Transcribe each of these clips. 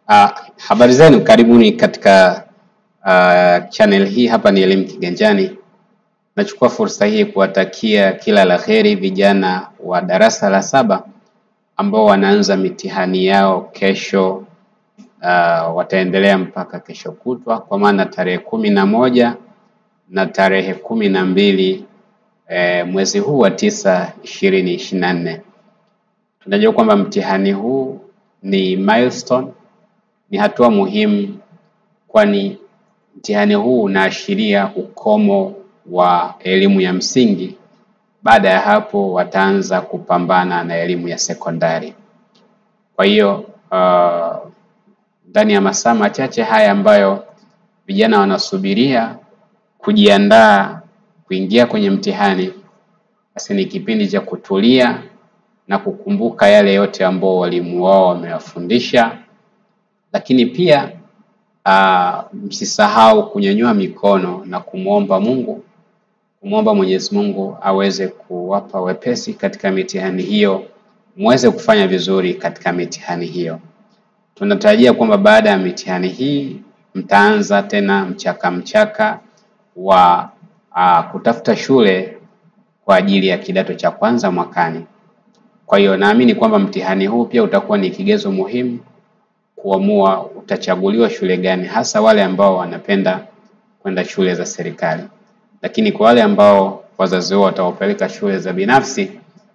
Uh, habari zenu, karibuni katika uh, channel hii. Hapa ni Elimu Kiganjani. Nachukua fursa hii kuwatakia kila la heri vijana wa darasa la saba ambao wanaanza mitihani yao kesho. Uh, wataendelea mpaka kesho kutwa, kwa maana tarehe kumi na moja na tarehe kumi na mbili eh, mwezi huu wa tisa ishirini ishirini na nne. Tunajua kwamba mtihani huu ni milestone, ni hatua muhimu, kwani mtihani huu unaashiria ukomo wa elimu ya msingi. Baada ya hapo wataanza kupambana na elimu ya sekondari. Kwa hiyo uh, ndani ya masaa machache haya ambayo vijana wanasubiria kujiandaa kuingia kwenye mtihani, basi ni kipindi cha kutulia na kukumbuka yale yote ambao walimu wao wamewafundisha, lakini pia uh, msisahau kunyanyua mikono na kumwomba Mungu, kumwomba Mwenyezi Mungu aweze kuwapa wepesi katika mitihani hiyo, muweze kufanya vizuri katika mitihani hiyo. Tunatarajia kwamba baada ya mitihani hii mtaanza tena mchaka mchaka wa uh, kutafuta shule kwa ajili ya kidato cha kwanza mwakani. Kwa hiyo naamini kwamba mtihani huu pia utakuwa ni kigezo muhimu kuamua utachaguliwa shule gani, hasa wale ambao wanapenda kwenda shule za serikali. Lakini kwa wale ambao wazazi wao watawapeleka shule za binafsi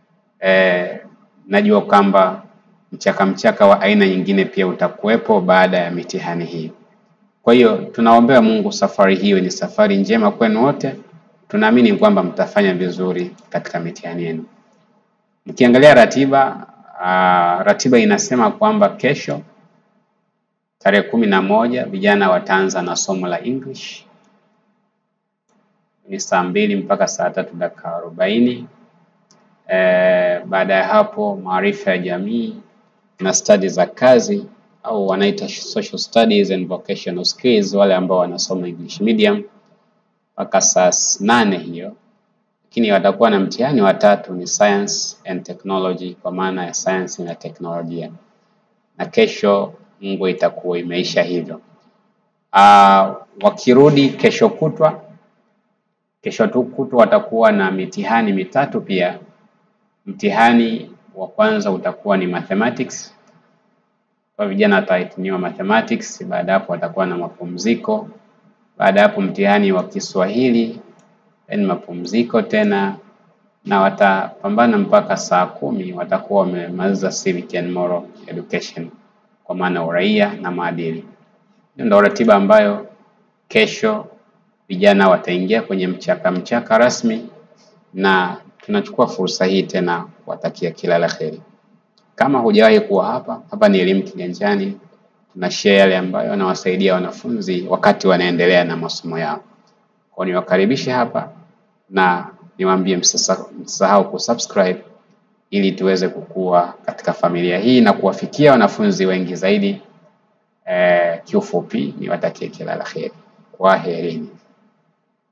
eh, najua kwamba mchaka mchaka wa aina nyingine pia utakuwepo baada ya mitihani hii. Kwa hiyo tunaombea Mungu safari hiyo ni safari njema kwenu wote. Tunaamini kwamba mtafanya vizuri katika mitihani yenu. Mkiangalia ratiba uh, ratiba inasema kwamba kesho tarehe kumi na moja vijana wataanza na somo la English ni saa mbili mpaka saa tatu dakika arobaini. E, baada ya hapo maarifa ya jamii na stadi za kazi au wanaita social studies and vocational skills, wale ambao wanasoma English medium mpaka saa nane hiyo, lakini watakuwa na mtihani wa tatu ni science and technology, kwa maana ya sayansi na teknolojia, na kesho Mungu itakuwa imeisha hivyo. Uh, wakirudi kesho kutwa, kesho tu kutwa watakuwa na mitihani mitatu pia. Mtihani wa kwanza utakuwa ni mathematics kwa vijana watahitimiwa mathematics. Baada hapo watakuwa na mapumziko. Baada hapo mtihani wa Kiswahili, then mapumziko tena, na watapambana mpaka saa kumi watakuwa wamemaliza civic and moral education, kwa maana uraia na maadili. Hiyo ndio ratiba ambayo kesho vijana wataingia kwenye mchaka mchaka rasmi, na tunachukua fursa hii tena kuwatakia kila la heri. Kama hujawahi kuwa hapa, hapa ni Elimu Kiganjani, tuna share yale ambayo yanawasaidia wanafunzi wakati wanaendelea na masomo yao. Kwa niwakaribishe hapa na niwaambie msisahau kusubscribe ili tuweze kukua katika familia hii na kuwafikia wanafunzi wengi zaidi. Eh, kiufupi niwatakie kila la heri. Kwaherini.